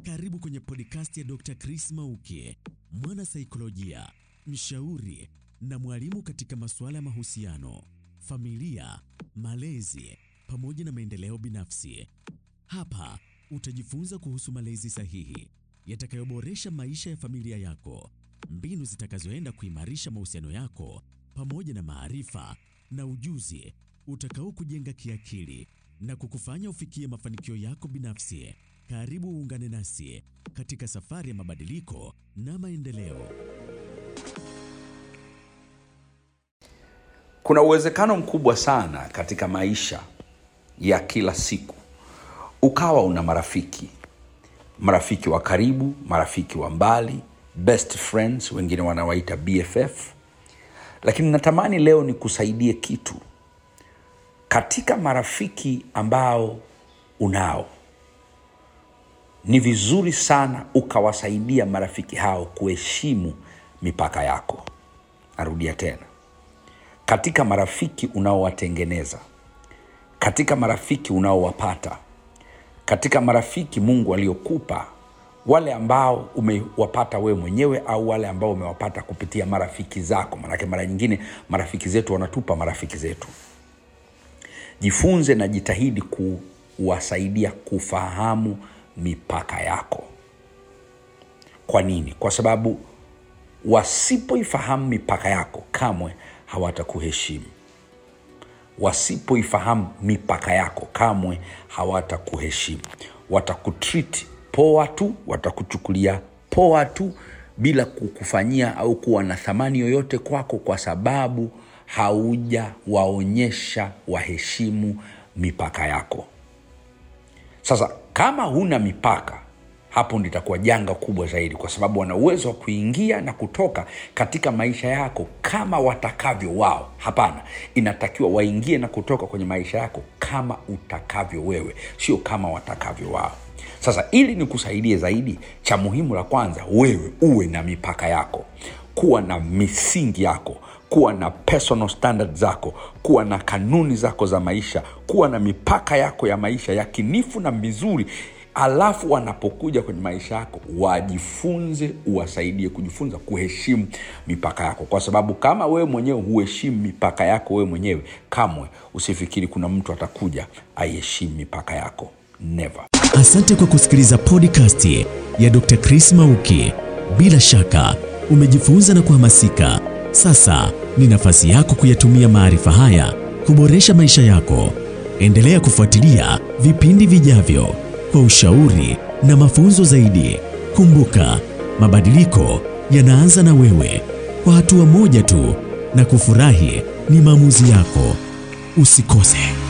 Karibu kwenye podcast ya Dr. Chris Mauki, mwana saikolojia, mshauri na mwalimu katika masuala ya mahusiano, familia, malezi pamoja na maendeleo binafsi. Hapa utajifunza kuhusu malezi sahihi yatakayoboresha maisha ya familia yako, mbinu zitakazoenda kuimarisha mahusiano yako pamoja na maarifa na ujuzi utakao kujenga kiakili na kukufanya ufikie mafanikio yako binafsi. Karibu uungane nasi katika safari ya mabadiliko na maendeleo. Kuna uwezekano mkubwa sana katika maisha ya kila siku ukawa una marafiki, marafiki wa karibu, marafiki wa mbali, best friends, wengine wanawaita BFF. Lakini natamani leo nikusaidie kitu katika marafiki ambao unao. Ni vizuri sana ukawasaidia marafiki hao kuheshimu mipaka yako. Narudia tena, katika marafiki unaowatengeneza, katika marafiki unaowapata, katika marafiki Mungu aliokupa, wale ambao umewapata wewe mwenyewe au wale ambao umewapata kupitia marafiki zako. Maanake mara nyingine marafiki zetu wanatupa marafiki zetu. Jifunze na jitahidi kuwasaidia kufahamu mipaka yako. Kwa nini? Kwa sababu wasipoifahamu mipaka yako kamwe hawatakuheshimu. Wasipoifahamu mipaka yako kamwe hawatakuheshimu. Watakutreat poa tu, watakuchukulia poa tu bila kukufanyia au kuwa na thamani yoyote kwako, kwa sababu haujawaonyesha waheshimu mipaka yako. Sasa kama huna mipaka, hapo nditakuwa janga kubwa zaidi, kwa sababu wana uwezo wa kuingia na kutoka katika maisha yako kama watakavyo wao. Hapana, inatakiwa waingie na kutoka kwenye maisha yako kama utakavyo wewe, sio kama watakavyo wao. Sasa ili nikusaidie zaidi, cha muhimu la kwanza, wewe uwe na mipaka yako, kuwa na misingi yako kuwa na personal standard zako, kuwa na kanuni zako za maisha, kuwa na mipaka yako ya maisha yakinifu na mizuri. Alafu wanapokuja kwenye maisha yako wajifunze, uwasaidie kujifunza kuheshimu mipaka yako, kwa sababu kama wewe mwenyewe huheshimu mipaka yako wewe mwenyewe, kamwe usifikiri kuna mtu atakuja aiheshimu mipaka yako. Never. Asante kwa kusikiliza podcast ya Dr. Chris Mauki. Bila shaka umejifunza na kuhamasika. Sasa ni nafasi yako kuyatumia maarifa haya kuboresha maisha yako. Endelea kufuatilia vipindi vijavyo kwa ushauri na mafunzo zaidi. Kumbuka, mabadiliko yanaanza na wewe, kwa hatua moja tu, na kufurahi ni maamuzi yako. Usikose.